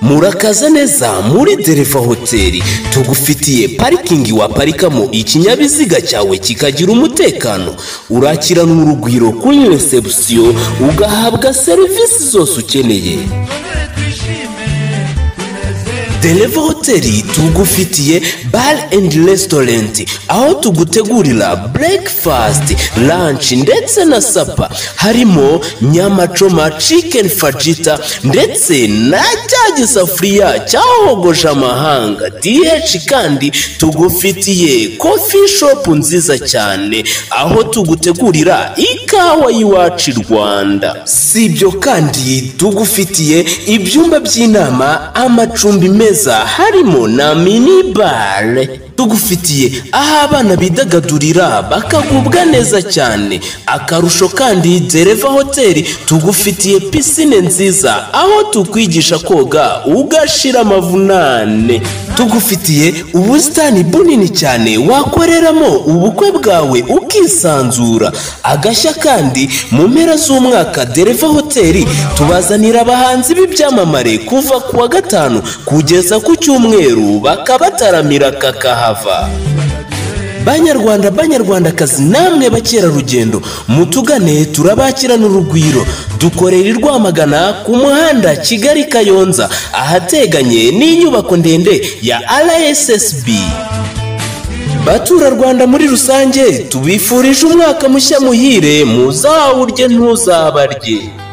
murakaza neza muri dereva hoteli tugufitiye parikingi waparikamo ikinyabiziga cyawe kikagira umutekano urakirana urugwiro kuri resebusiyo ugahabwa serivisi zose ukeneye Deleva Hoteli tugufitiye bar and restaurant aho tugutegurira breakfast lunch ndetse na sapa harimo nyamacoma chicken fajita ndetse na cya gisafuriya cyahogosha amahanga DH kandi tugufitiye coffee shop nziza cyane aho tugutegurira ikawa y'iwacu i Rwanda si ibyo kandi tugufitiye ibyumba by'inama amacumbi meza meza harimo na mini bare tugufitiye aho abana bidagadurira bakagubwa neza cyane akarusho kandi dereva hoteli tugufitiye pisine nziza aho tukwigisha koga ugashira amavunane tugufitiye ubusitani bunini cyane wakoreramo ubukwe bwawe ukisanzura agashya kandi mu mpera z'umwaka dereva hoteli tubazanira abahanzi b'ibyamamare kuva ku wa gatanu kugeza ku cyumweru bakabataramira kakaha hava banyarwanda banyarwandakazi namwe bakerarugendo mutugane turabakirana urugwiro dukorera i rwamagana ku muhanda kigali kayonza ahateganye n'inyubako ndende ya rssb baturarwanda muri rusange tubifurije umwaka mushya muhire muzawurye ntuzabarye